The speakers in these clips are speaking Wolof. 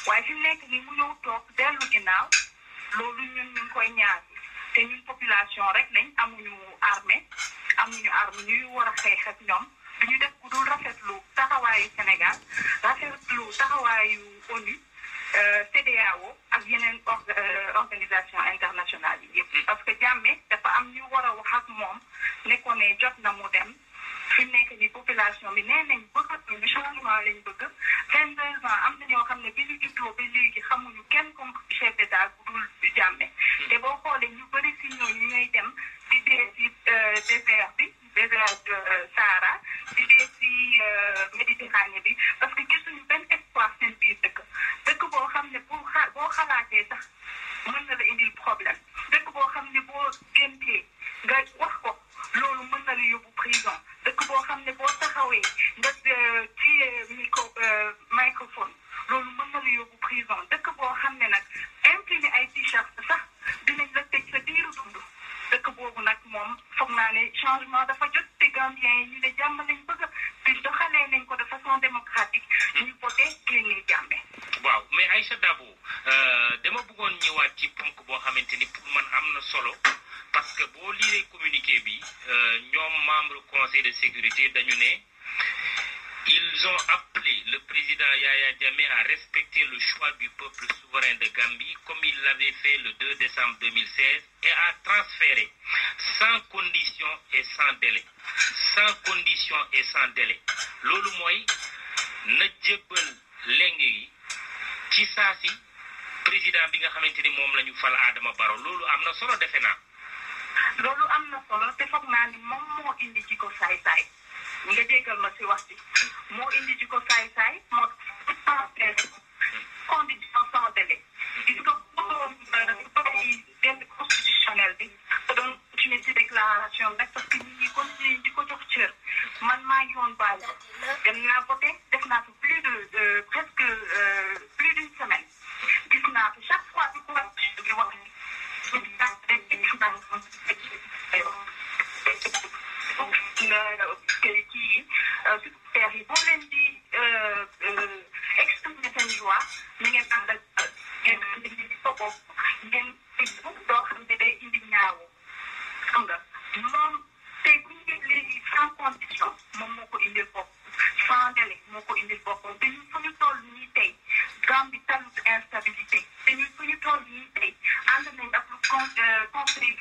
waaye fi mu nekk nii mu ñëw toog dellu ginnaaw loolu ñun ñu ngi koy ñaar te ñun population rek lañ amuñu armée amuñu arme ñuy war a xeex ak ñoom du ñu def ku dul rafetlu taxawaayu Sénégal rafetlu taxawaayu ONU CEDEAO ak yeneen organisation internationale yi yëpp. parce que jàmme dafa am ñu war a wax ak moom ne ko ne jot na mu dem fi mu nekk nii population bi nee nañ bëggatuñu changement lañ bëgg. 22 ans am na ñoo xam ne bi ñu juddoo ba léegi xamuñu kenn comme chef d'état bu dul jàmme. te boo xoolee ñu bëri si ñooñu ñooy dem di dee si désert bi désert Sahara di dee si Méditerranée bi parce que gisuñu benn espoir seen biir dëkk dëkk boo xam ne boo xa boo xalaatee sax mën na la indil problème dëkk boo xam ne boo géntee nga wax ko loolu mën na la yóbbu prison dëkk boo xam ne boo taxawee nga ci micro microphone loolu mën na la yóbbu prison dëkk boo xam ne nag imprimé ay t-shirt sax dinañ la tëj sa diiru dund dëkk boobu nag moom foog naa ne changement dafa jot te Gambien yi ñu ne jàmm lañ bëgg te doxalee nañ ko de façon démocratique ñu voté génnee jàmme waaw mais Aïcha Dabo dama bëggoon ñëwaat ci ponk boo xamante ni pour man am na solo parce que boo liiree communiqué bi ñoom membre conseil de sécurité dañu ne ils ont appelé le président Yaya Jammeh à respecter le choix du peuple souverain de Gambie comme il l'avait fait le 2 décembre 2016 et à transférer sans condition et sans délai sans condition et sans délai loolu mooy na jébbal leng yi ci saa si président bi nga xamante ni moom la ñu fal Adama Barrow loolu am na solo defe naa. loolu am na solo te foog naa ni moom moo indi ci ko saay-saay nga jéggal ma si wax ci moo indi ci ko saay-saay moo condition sans délai gis nga boobu benn constitutionnel bi te doon continuer ci déclaration rek parce que nit ñi continuer di ko jox cër man maa ngi woon bàyyi dem naa voté def naa fi plus de presque plus d'une semaine gis naa fi chaque fois bi ko bi wax kii super yi boo leen di exprimer seen joie ni ngeen ànd ak ngeen indi di ko bopp ngeen doo xam ne day indi ñaawu xam nga moom tey bu ñu léegi sans condition moom moo ko indil bopp sans délai moo ko indil boppam te ñun fu ñu toll nii tey Gambie talut instabilité te ñun fu ñu toll nii tey ànd nañ ak lu conseil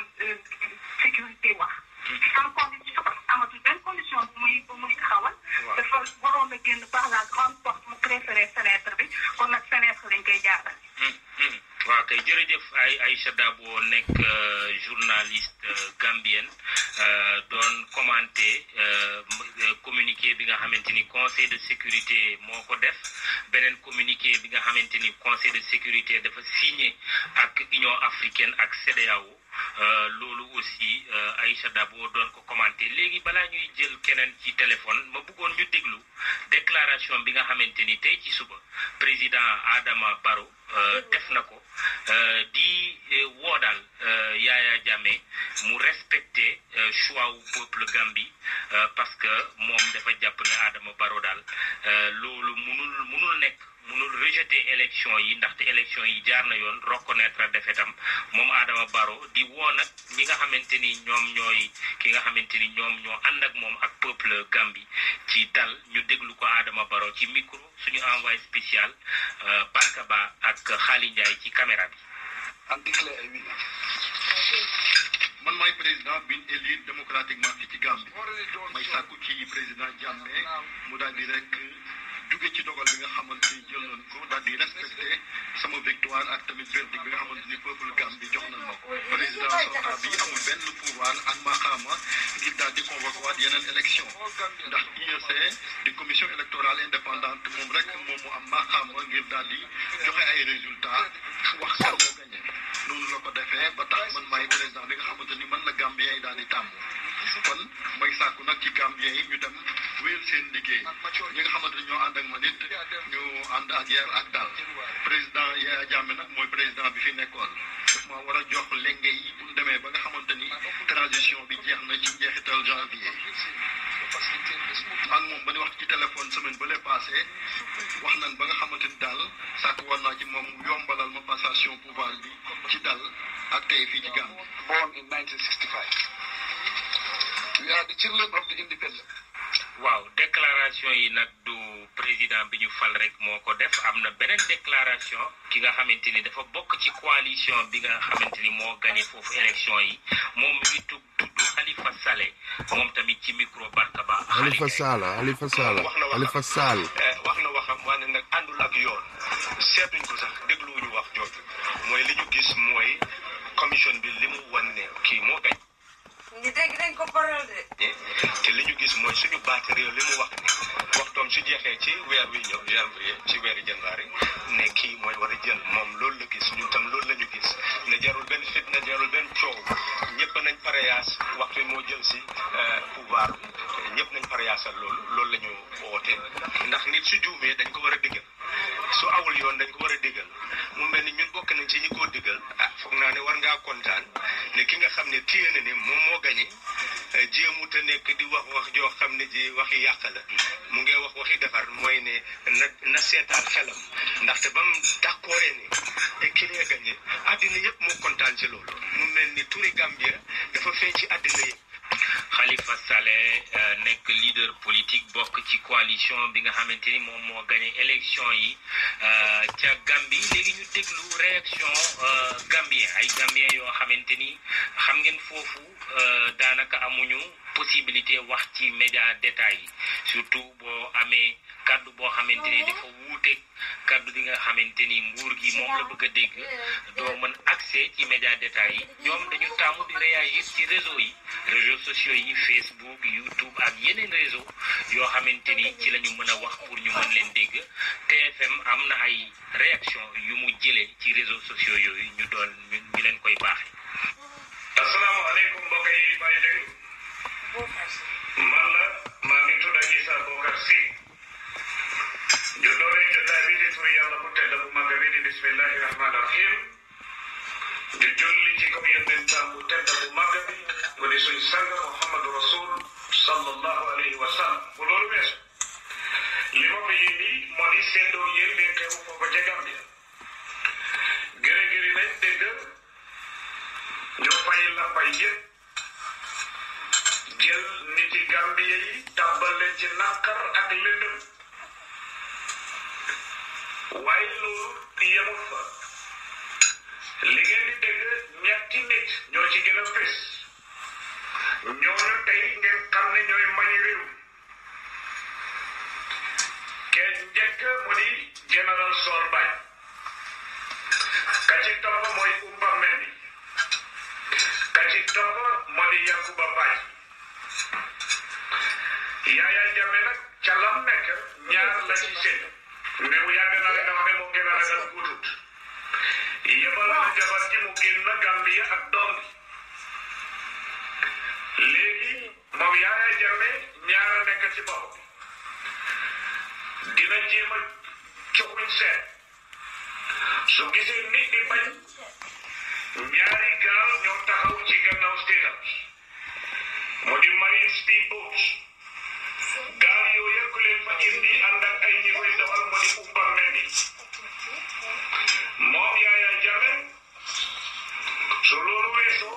sécurité wax sans condition amatul benn condition bu muy bu muy taxawal dafa waroon a génn par la grande porte mu préféré fenêtre bi kon nag fenêtre lañ koy jaaral waaw kay jërëjëf ay Aïcha Dabo nekk journaliste gambienne doon commenté communiqué bi nga xamante ni conseil de sécurité moo ko def beneen communiqué bi nga xamante ni conseil de sécurité dafa signé ak Union africaine ak CEDEAO loolu aussi Aïcha Dabo doon ko commenté léegi balaa ñuy jël keneen ci téléphone ma bëggoon ñu déglu déclaration bi nga xamante ni tey ci suba président Adama Barrow def na ko di woo daal Yaya Jammeh mu respecté choix wu peuple Gambie parce que moom dafa jàpp ne Adama Barrow daal loolu munul munul nekk munul rejeter élection yi ndaxte élection yi jaar na yoon reconnaître defetam moom Adama Barrow di woo nag ñi nga xamante ni ñoom ñooy ki nga xamante ni ñoom ñoo ànd ak moom ak peuple Gambie ci dal ñu déglu ko Adama Barrow ci micro suñu envoyé spécial Barka Ba ak Xaali Ndiaye ci caméra bi. en déclare ay winner man maay président bi ñu élu démocratiquement fii ci Gambie may sàkku ci président Jammeh mu daal di rek jóge ci dogal bi nga xamante ni jël nañ ko daal di respecté sama victoire ak tamit verdict bi nga xamante ni peuple Gambie jox nañ ma ko président sortant bi amul benn pouvoir ak maxaama ngir daal di convoqué waat yeneen élection ndax IEC di commission électorale indépendante moom rek moom mu am maxaama ngir daal di joxe ay résultats wax kan moo gagné noonu la ko defee ba tax man maay président bi nga xamante ni man la Gambien yi daal di tàmm kon may sàkku nag ci Gambien yi ñu dem wéyal seen liggéey ñi nga xamante ni ñoo ànd ak man it ñu ànd ak yar ak dal président Yaya Jammeh nag mooy président bi fi nekkoon daf ma war a jox lenge yi bu ñu demee ba nga xamante ni transition bi jeex na ci njeexital janvier ak moom ba ñu wax ci téléphone semaine ba lay passé wax nañ ba nga xamante ni daal sàkk woon naa ci moom mu yombalal ma passation pouvoir bi ci dal ak tey fii ci Gambie. born in 1965. We are the children of the independent. waaw déclaration yi nag du président bi ñu fal rek moo ko def am na beneen déclaration ki nga xamante ni dafa bokk ci coalition bi nga xamante ni moo gagné foofu élection yi moom mi ngi tudd tudd Halifa Saleh moom tamit ci micro Barkaba. Halifa Sallah Halifa Sallah wax na waxam Halifa Sall Eh, wax na waxam waaye nag àndul ak yoon seetuñ ko sax dégluwuñu wax jooju mooy li ñu gis mooy commission bi li mu wan ne kii moo gañ ñi dégg nañ ko parole de. te li ñu gis mooy suñu baat réew li mu wax ne waxtoom su jeexee ci weer wi ñëw janvier ci weeri janvier ne kii mooy war a jël moom loolu la gis ñun tam loolu la ñu gis ne jarul benn fitna jarul benn coow ñëpp nañ pareyaas waxtu wi moo jël si eh, pouvoir bi ñëpp nañ pareyaasal loolu loolu la ñu woote ndax nit su juumee dañ ko war a diggal su awul yoon dañ ko war a diggal mu mel ni ñun bokk nañ ci ñi ko diggal ah foog naa ne war ngaa kontaan ne ki nga xam ne téye na ne moom moo gañe eh, jéemut a nekk di wax wax joo xam ne ji waxi yàq la mu ngi wax waxi defar mooy ne na na seetaan xelam ndaxte ba mu d'accordé ne te ki lee gañe àddina yëpp moo kontaan ci loolu mu mel ni turi Gambia dafa feeñ ci àddina yëpp Khalifa Saleh euh, nekk leader politique bokk ci coalition bi nga xamante ni moom moo gagné élection yi euh, ca Gambie léegi ñu déglu réaction euh, Gambien ay Gambien yoo xamante ni xam ngeen foofu euh, daanaka amuñu possibilité wax ci média détail yi surtout boo amee kaddu boo xamante ni dafa wuuteeg kaddu bi nga xamante ni nguur gi moom la bëgg a dégg doo mën accès ci média détail yi ñoom dañu taamu di réagir ci réseau yi réseaux sociaux yi Facebook YouTube ak yeneen réseau yoo xamante ni ci la ñu mën a wax pour ñu mën leen dégg TFM am na ay réaction yu mu jëlee ci réseaux sociaux yooyu ñu doon ñu ñu leen koy baaxee. asalaamaaleykum mbokk yi may déglu man la maa ngi tudd Issa Bokar Si ñu dooree jotaay bi di turu yàlla bu tedd bu mag bi di bismillahi rahmaani rahim di julli ci kaw yonentam bu tedd bu mag bi mu di suñ sang Muhammadu Rasul sallallahu alayhi wa sallam bu loolu weesu li ma fi indi moo di seddoo yéen leen xew foofa ca Gambia gërë gëri nañ dégg ñu fay la fay yëpp jël nit yi Gambie yi tàbbal leen ci nàkkar ak lëndëm waaye loolu yemul fa li ngeen di dégg ñetti nit ñoo ci gën a fés ñooñu tey ngeen xam ne ñooy mañi réew kenn njëkk mu di général Sol Baye ka ci topp mooy Umba Mendi ka ci topp moo di Yankuba Baye Yaya Jammeh nag ca lam nekk ñaar la ci seen mais yàgg naa leen wax ne moo gën a ragal guutut yebal na jabar ji mu génn Gambia ak doom bi léegi moom Yaya Jammeh ñaar a nekk ci bopp dina jéem a coxuñ seet su gisee nit di bañ ñaari gaal ñoo taxaw ci gannaaw state house mu di marine speed boats gaal yooyu yëpp leen fa indi ànd ak ay ñi koy dawal mu di umba mendi moom Yaya Jammeh su loolu weesoo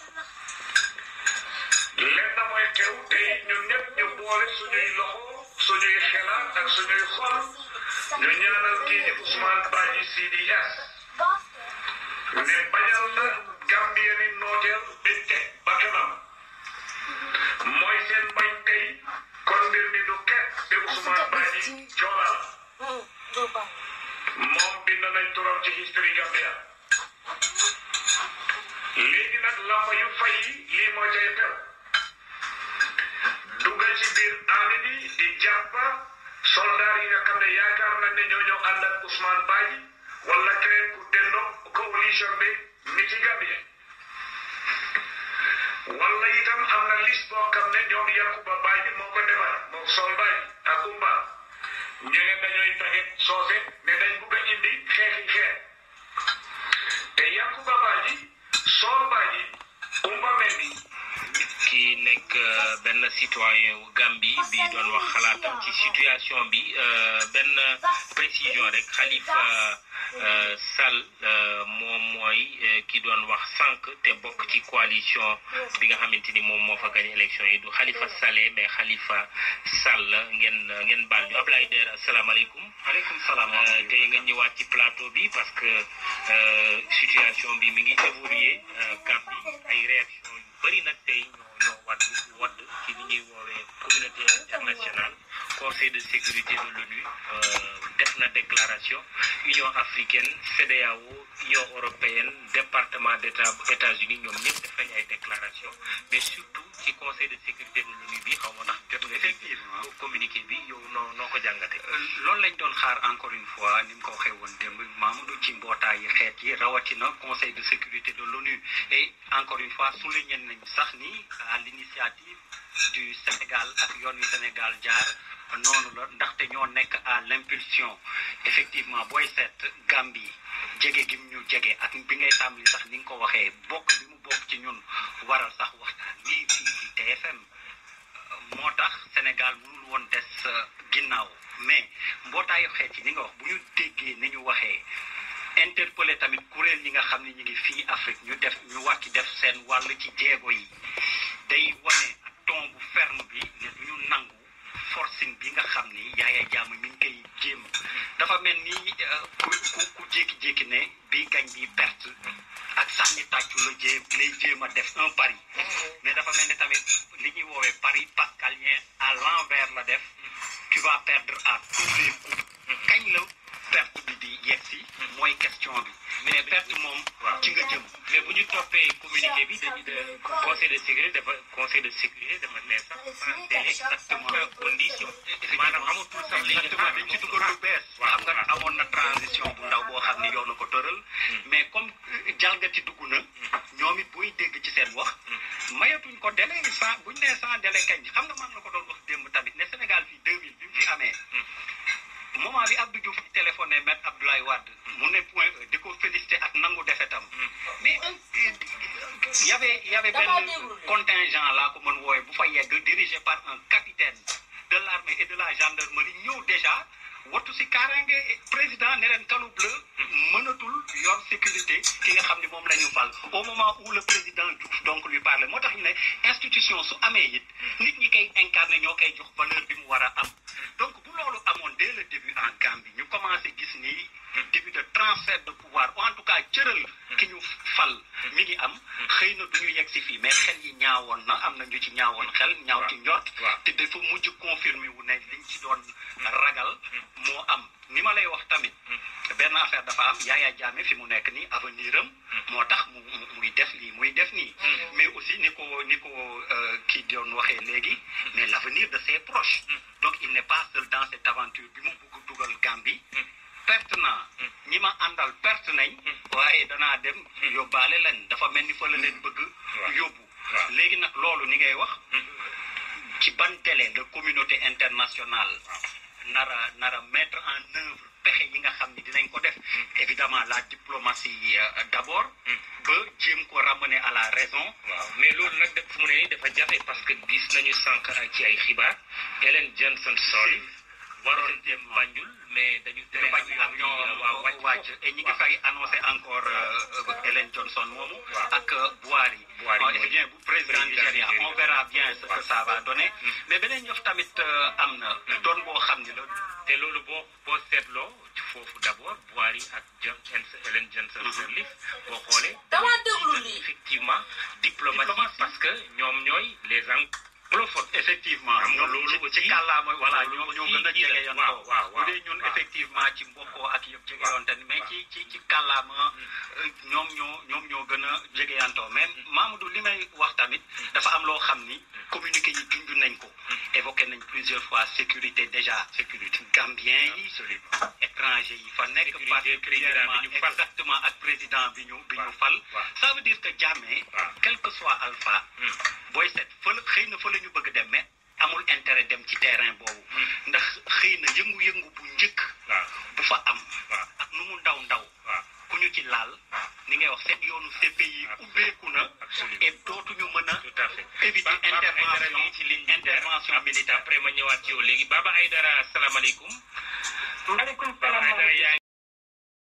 lenn mooy teew tey ñun ñëpp ñu boole suñuy loxo suñuy xelaat ak suñuy xol ñu ñaanal kii di Ousmane Badji CDS ne bañal na Gambia ni nooteel ba teg ba kanam mooy seen bañ tey kon mbir mi du ket te Ousmane Badji Joola la moom bind nañ turam ci history Gambia léegi nag lamba yu fay yi lii moo cay tew dugal ci biir armée bi di jàppa soldat yi nga xam ne yaakaar nañ ne ñoo ñoo ànd ak Ousmane Badji wala keneen ku dendoo coalition bi mi ci Gambie wala itam am na liste boo xam ne ñoom Yankuba Badji moo ko defar moom Sol Badji ak Umba ñu ne dañooy taxit soose ne dañ bugg a indi xeexi xeex te Yankuba Badji Sol Badji Umba Mendi ki nekk euh, benn citoyen wu Gambie bi doon wax xalaatam ci situation bi benn précision rek Khalifa Sall moom mooy ki doon wax sànq te bokk ci coalition bi nga xamante ni moom moo fa gañ élection yi du Khalifa Saleh mais Khalifa Sall ngeen ngeen baal ñu Ablaye Der asalaamaaleykum. maaleykum salaam. tey nga ñëwaat ci plateau bi parce que situation bi mi ngi évoluer Gambie ay réaction yu bëri nag tey ñoo ñoo wadd wadd ci li ñuy woowee communauté internationale conseil de sécurité de l'ONU def na déclaration union africaine CEDEAO union européenne département d'état États-Unis ñoom ñëpp def nañ ay déclaration mais surtout ci conseil de sécurité de l'ONU bi xaw ma ndax jot nga effectivement communiqué bi yow noo noo ko jàngate loolu lañ doon xaar encore une fois ni mu ko waxee woon démb Mamadou ci mbootaayi xeet yi rawatina conseil de sécurité de l'ONU et encore une fois souligné nañ sax ni à l'initiative du Sénégal ak yoon wi Sénégal jaar noonu la ndaxte ñoo nekk à l'impulsion effectivement booy seet Gambie jege gi ñu jege ak bi ngay tàmbali sax ni nga ko waxee bokk bi mu bokk ci ñun waral sax waxtaan lii fii ci TFM moo tax Sénégal mënul woon des ginnaaw mais mbootaayu xeet yi ni nga wax bu ñu déggee ni ñu waxee interpellé tamit kuréel yi nga xam ne ñu ngi fii Afrique ñu def ñu wàcc def seen wàll ci jéego yi day wane ton bu ferme bi ne du ñu nangu forcing bi nga xam ni yaaya jàmm mi ngi koy jéem dafa mel ni ku ku ku jékki-jékki ne bi gañ bi perte ak sànni tàccu la jéem lay jéem a def un pari mais dafa mel ni tamit li ñuy woowee pari pascalien à l'envers la def tu vas perdre à tous les coups kañ la perte bi di yegg si mooy question bi mais perte moom ci nga jëm mais bu ñu toppee communiqué bi dañu de conseil de sécurité dafa conseil de sécurité dafa ne sax sans délai exactement condition maanaam amatul sax léegi exactement dañ ci dugal lu bees xam nga amoon na transition bu ndaw boo xam ni yow na ko tëral mais comme jalgati dugg na ñoom it buy dégg ci seen wax mayatuñ ko délai sans buñ nee sans délai kañ xam nga maa ngi la ko doon wax démb tamit ne Sénégal fii 2000 bi mu fi amee moment bi Abdou Diouf téléphoné maître Abdoulaye Wade mu ne point E di ko félicité ak nangu defetam mais y avait y avait benn contingent laa ko mën wooye bu fa yegg dirigé par un capitaine de l'armée et de la gendarmerie ñëw déjà wattu si kaaraange président ne leen kalu bleu mënatul yor sécurité ki nga xam ne moom la ñu fal au moment où le président Diouf donc lui parle moo tax ñu ne institution su amee it nit ñi koy incarné ñoo koy jox valeur bi mu war a am donc bu loolu amoon dès le début en Gambie ñu commencé gis ni début de transfert de pouvoir ou en tout cas cëral ki ñu fal mi ngi am xëy na du ñu yegg si fii mais xel yi ñaawoon na am na ñu ci ñaawoon xel ñaaw ci njort te dafa mujj confirmer wu ne liñ ci doon ragal moo am ni ma lay wax tamit benn affaire dafa am Yaya Jammeh fi mu nekk nii avenir am moo tax mu muy def lii muy def nii mais aussi ni ko ni ko kii doon waxee léegi mais l'avenir de ses proches donc il n'est pas seul dans cette aventure bi mu bugg dugal Gambie perte naa ñi ma àndal perte nañ waaye danaa dem yóbbaale leen dafa mel ni fa la leen bëgg yóbbu léegi nag loolu ni ngay wax ci ban délai la communauté internationale nara nara mettre en œuvre pexe yi nga xam ni dinañ ko def évidemment la diplomatie d'abord ba jéem ko ramener à la raison waaw mais loolu nag def fu mu ne nii dafa jafe parce que gis nañu sànq ci ay xibaar Ellen Johnson Sirleaf waroon dem Banjul mais dañu tere bañ avion waaw wàcc et ñi ngi fay annoncé encore Ellen Johnson moomu ak Buhari Buhari bien bu président Nigéria on verra bien ce que ça va donner mais beneen yëf tamit am na doon boo xam ni la te loolu boo boo seetloo foofu d'abord Buhari ak John Ellen Johnson Sirleaf boo xoolee dama déglu lii effectivement diplomatie parce que ñoom ñooy les anglophone effectivement ñoom loolu ci kàllaama voilà ñoo ñoo gën a jege yoon waaw waaw bu dee ñun effectivement ci mbokkoo ak yëpp jege yoon te mais ci ci ci kàllaama ñoom ñoo ñoom ñoo gën a jege yantoo mais Mamadou li may wax tamit dafa am loo xam ni communiqué yi junj nañ ko évoqué nañ plusieurs fois sécurité déjà sécurité gambien yi étranger yi fa nekk particulièrement exactement ak président bi ñu bi ñu fal ça veut dire que Jammeh quel que soit alpha booy seet fële xëy na fële ñu bëgg dem mais amul intérêt dem ci terrain boobu ndax xëy na yëngu-yëngu bu njëkk bu fa am ak nu mu ndaw ndaw ku ñu ci laal ni ngay wax seen yoonu CPI ubbeeku na et dootuñu mën a éviter intervention intervention intervention militaire après ma ñëwaat ci yow léegi Baba Aïdara asalaamaaleykum maaleykum